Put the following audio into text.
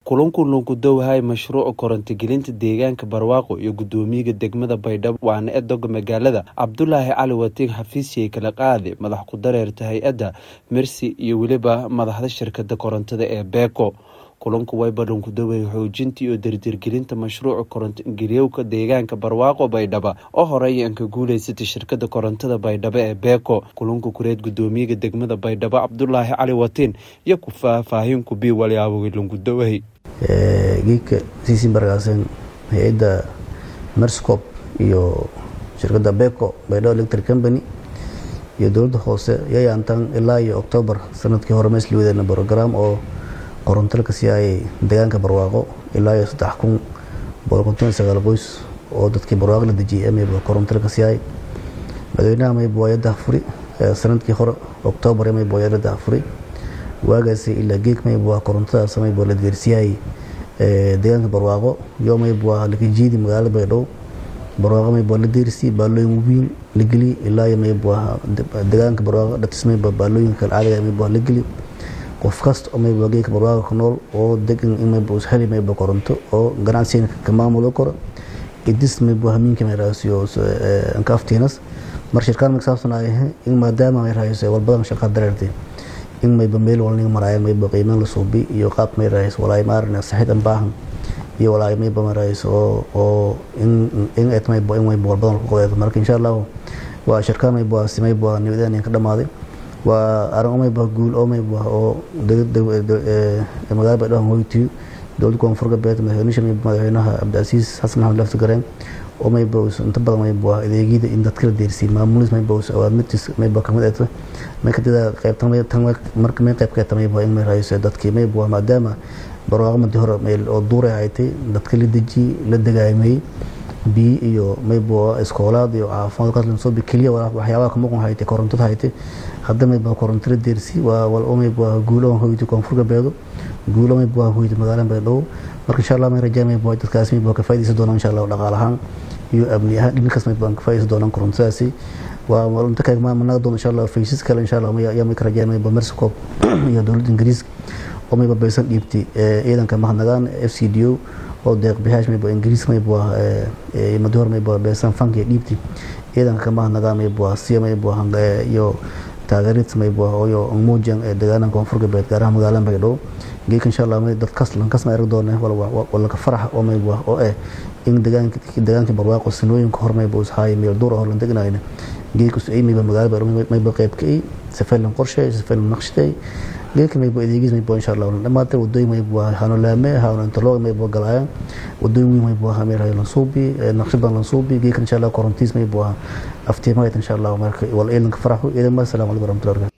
kulanku lunkudowahay mashruuca korontogelinta deegaanka barwaaqo iyo gudoomiyaga degmada baydhabo waana edoga magaalada cabdulaahi cali watiin xafiisyay kala qaade madax ku dareerta hay-adda mersi iyo weliba madaxda shirkada korontada ee beeko kulanku wayba lunkudoway xoojinta iyo dardirgelinta mashruuca korontogeliyowka deegaanka barwaaqo baydhaba oo horey aan ka guuleysatay shirkada korontada baydhabo ee beeko kulanku kureed gudoomiyaga degmada baydhabo cabdulaahi cali watiin iyo ku faahfaahin ku bii walyaabogay lunkudowahay geedka siisin bargaasen hay-adda merscop iyo shirkadda beko baydhabo electric company iyo dowladda hoose yayaantan ilaa iyo octoobar sanadkii hore meesli wadeen brogram oo koronto ka siiyay deegaanka barwaaqo ilaa iyo saddex kun boqol konton sagaal qoys oo dadkii barwaaqo la dejiyay mayba koronto ka siiyay madaxweynaha mayba waa yadda furi sanadkii hore octoobar mayba waa yadda furi waagaasi ilaa geek mayba waa korontadaas mayba la geersiyay deegaanka barwaaqo yo mayba waa laga jiidi magaalada baydhabo barwaaqo mayba waa la deersi baalooyin weyn la geli ilaa iyo mayba waa deegaanka barwaaqo dhatis mayba baalooyinka caadiga mayba waa la geli qof kasta oo mayba geedka barwaaqa ku nool oo degan in mayba usheli mayba koronto oo ganacsiga ka maamulo karo idis mayba hamiinka may raasiyo ankaaftiinas mar shirkaan may saabsan ay in maadaama may raayso walbadan shaqa dareertay in mayba meel walniga maraayo mayba qiimeyn la suubi iyo qaab may raayso walaay maarna saxid an baahan iyo walaay mayba may raayso oo oo in in et mayba in mayba walbadan ku qodeedo marka insha Allah waa shirkaan mayba si mayba nidaam ka dhamaaday waa arin omayba guul omayba oo magaalada baydhabo hoytiyo dowladda koonfur galbeed madaxweynisha madaxweynaha cabdicasiis xasan maxamed lafti gareen omayba inta badan mayba adeegyada in dadka la deersiiyey maamulis mayba awaamirtiis mayba kamid eeta markadida qaybtan marka may qayb keeta mayba in may raayso dadkii mayba maadaama barwaaqo madi hore meel oo duuray haytay dadka la dejiyey la dagaamayey biyo iyo mayba iskoolaad iyo caafimaad kaslansobi keliya waxyaabaha kamuqan haytay korontada haytay hadda mayba korontada deersi waa wal mayba guulo hoyta koonfur galbeedo guulo mayba hoyta magaalada baydhabo marka insha allah may rajaa mayba dadkaas mayba ka faa'iideysan doonaan insha allah dhaqaal ahaan iyo amni ahaan dhinkaas mayba ka faa'iideysan doonaan korontadaasi waa inta kale ma managa doon insha allah faysas kale insha allah yaa may ka rajaa mayba mersicop iyo dowladda ingiriiska oo mayba baysan dhiibtay ciidanka mahadnagaan f c d o oo deeq bixaash mayba ingiriis mayba madi hore mayba beesan fankiya dhiibti ciidanka ka mahadnagaan mayba siya mayba iyo taageerid mayba iyo muujan ee deegaanka koonfur galbeed gaaraha magaalada baydhabo geedka insha allah dadkas lankas ma arag doona walaka farax oo mayba oo eh in deegaanka deegaanka barwaaqo sanooyinka hor mayba ushaay meel duur hor lan degnayna geedka ay mayba magaalada baydhabo mayba qayb ka ay safeelan qorshe safeelan naqshtay geedka mayba adeegis mayba insha allah dhamaatay wadooyin mayba hano laame hano interlog mayba galayaan wadooyin weyn mayba hamir hay lansuubi naqshadan lansuubi geedka insha allah korontiis mayba aftiimayd insha allah marka wal eelanka faraxo idan ma assalamu alaykum warahmatullahi